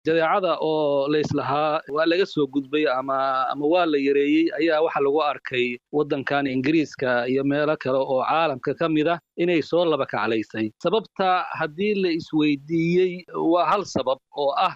jadeecada oo layslahaa waa laga soo gudbay ama ama waa la yareeyey ayaa waxa lagu arkay waddankan ingiriiska iyo meelo kale oo caalamka ka mid ah inay soo laba kaclaysay sababta haddii la isweydiiyey waa hal sabab oo ah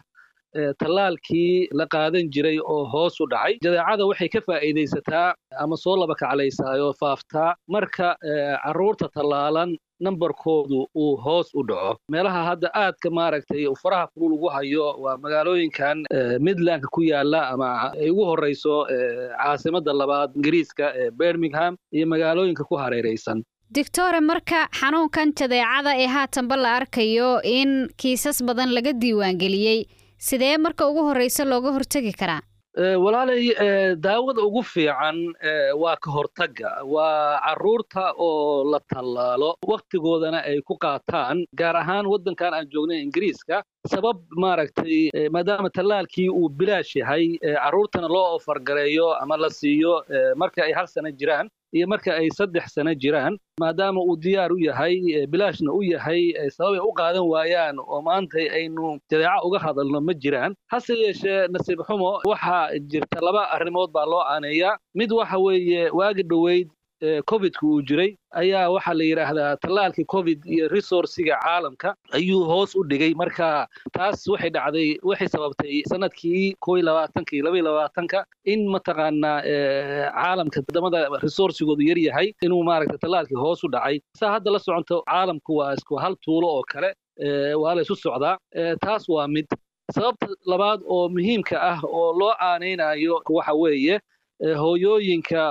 tallaalkii la qaadan jiray oo hoos u dhacay jadeecada waxay ka faa'iidaysataa ama soo laba kaclaysaa oo faaftaa marka carruurta tallaalan nambarkoodu uu hoos u dhaco meelaha hadda aadka maaragtay faraha kulul ugu hayo waa magaalooyinkan midlandka ku yaala ama ay ugu horrayso caasimadda labaad ingiriiska ee birmingham iyo magaalooyinka ku hareeraysan doctore marka xanuunkan jadeecada ee haatanba la arkayo in kiisas badan laga diiwaangeliyey sidee marka ugu horraysa looga hortegi karaa walaalay daawada ugu fiican waa ka hortagga waa carruurta oo la tallaalo wakhtigoodana ay ku qaataan gaar ahaan waddankan aan joognay ingiriiska sabab maaragtay maadaama tallaalkii uu bilaash yahay carruurtana loo ofargareeyo ama la siiyo marka ay hal sano jiraan iyo marka ay saddex sano jiraan maadaama uu diyaar u yahay bilaashna u yahay sabab ay u qaadan waayaan oo maanta aynu jadeeco uga hadalno ma jiraan hase yeeshee nasiib xumo waxaa jirta laba arrimood baa loo aaneeyaa mid waxa weeye waagi dhoweyd covidka uu jiray ayaa waxaa la yidhaahdaa tallaalkii covid iyo resourciga caalamka ayuu hoos u dhigay marka taas waxay dhacday waxay sababtay sanadkii koo iyo labaatanka iyo laba iyo labaatanka in mataqaanaa caalamka wadamada resourcigoodu yar yahay inuu maaragtay tallaalkii hoos u dhacay saa hadda la soconto caalamku waa isku hal tuulo oo kale waa la isu socdaa taas waa mid sababta labaad oo muhiimka ah oo loo aanaynayo waxa weeye hooyooyinka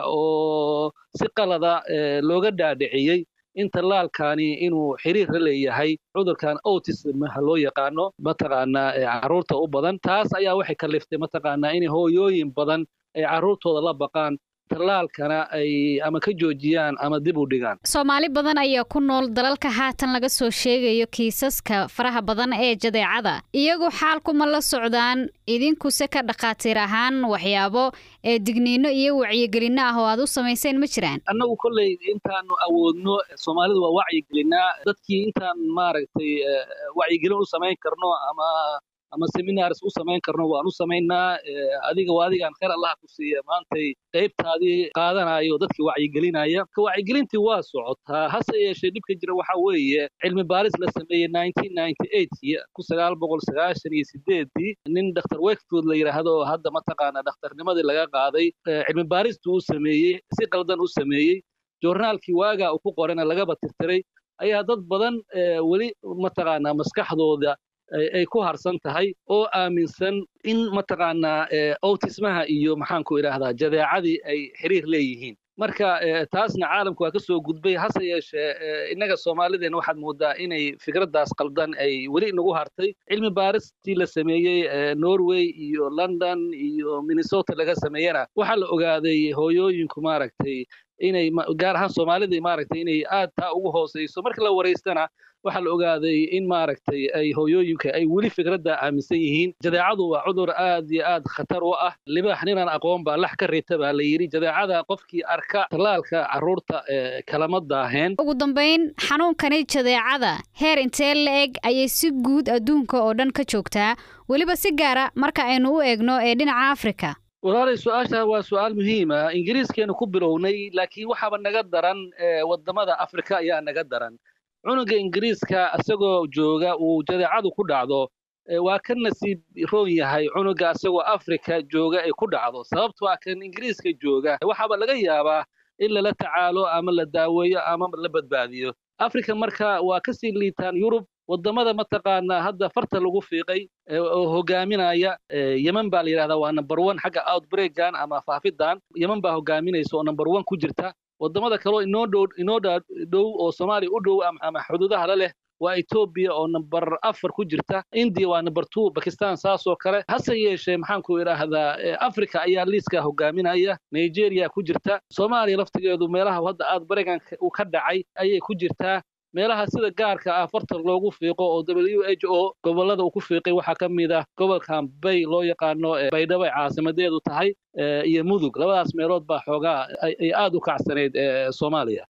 oo si qalada looga dhaadhiciyey in tallaalkani inuu xiriir la leeyahay cudurkan autism loo yaqaano mataqaanaa carruurta u badan taas ayaa waxay kaliftay mataqaanaa in hooyooyin badan ay carruurtooda la baqaan tallaalkana ay ama ka joojiyaan ama dib u dhigaan soomaali badan ayaa ku nool dalalka haatan laga soo sheegayo kiisaska faraha badan ee jadeecada iyagu xaalkuma la socdaan idinkuse ka dhakhaatiir ahaan waxyaabo ee digniino iyo wacyigelinno ah oo aad u samayseen ma jiraan annagu kolley intaanu awoodno soomaalidu waa wacyigelinaa dadkii intaan maaragtay wacyigelin u samayn karno ama ama seminars u samayn karno waan u samaynaa adiga waa adigaan khayr allah ku siiya maantay qaybtaadii qaadanayo dadkii wacyigelinaya ka wacyigelintii waa socotaa hase yeeshee dhibka jira waxaa weeye cilmi baaris la sameeyey ku sagaal boqol sagaashan iyo sideedii nin dr wakefield la yidhaahdo oo hadda mataqaana dhakhtarnimadii laga qaaday cilmi baaristuu u sameeyey si qaldan u sameeyey joornaalkii waagaa uu ku qorana lagaba tirtiray ayaa dad badan weli mataqaanaa maskaxdooda ay ku harsan tahay oo aaminsan in mataqaanaa autismaha iyo maxaanku idhaahdaa jadeecadii ay xiriir leeyihiin marka taasna caalamku waa ka soo gudbay hase yeeshee innaga soomaalideen waxaad moodaa inay fikraddaas qaldan ay weli inagu hartay cilmi baaristii la sameeyey norway iyo london iyo minnesota laga sameeyena waxaa la ogaaday hooyooyinku maaragtay inay gaar ahaan soomaalida maaragtay inay aad taa ugu hooseyso marka la waraystana waxaa la ogaaday in maaragtay ay hooyooyinka ay weli fikradda aaminsan yihiin jadeecadu waa cudur aad iyo aad khatar u ah libaax ninaan aqoon baa lax ka rita baa la yidhi jadeecada qofkii arka tallaalka carruurta kalama daaheen ugu dambayn xanuunkani jadeecada heer intee la-eg ayay si guud adduunka oo dhan ka joogtaa weliba si gaara marka aynu u eegno ee dhinaca afrika walaalay su-aasha waa su-aal muhiima ingiriiskeenu ku bilownay laakiin waxaaba naga daran wadamada afrika ayaa naga daran cunuga ingiriiska isagoo jooga uu jadeecadu ku dhacdo waa ka nasiib roon yahay cunuga isagoo afrika jooga ay ku dhacdo sababto a kan ingiriiska jooga waxaaba laga yaabaa in lala tacaalo ama la daaweeyo ama la badbaadiyo afrika marka waa kasii liitaan yurub wadamada mataqaanaa hadda farta lagu fiiqay oo hogaaminaya yeman baa la yidhahdaa waa number one xagga outbreakan ama faafidan yeman baa hogaaminaysa oo number one ku jirta wadamada kaleo inoo dhow inoo dhow oo soomaaliya u dhow ama xuduudaha la leh waa etoobiya oo number afar ku jirta indiya waa number two bakistan saasoo kale hase yeeshee maxaanku idhaahdaa africa ayaa liiska hogaaminaya nigeria ku jirta soomaaliya laftigeedu meelaha hadda aad baregan uu ka dhacay ayay ku jirtaa meelaha sida gaarka ah farta loogu fiiqo oo w h o gobolada uu ku fiiqay waxaa ka mid ah gobolkan bay loo yaqaano baydhabo ay caasimadeedu tahay iyo mudug labadaas meelood baa xoogaa ay aad u kacsanayd soomaaliya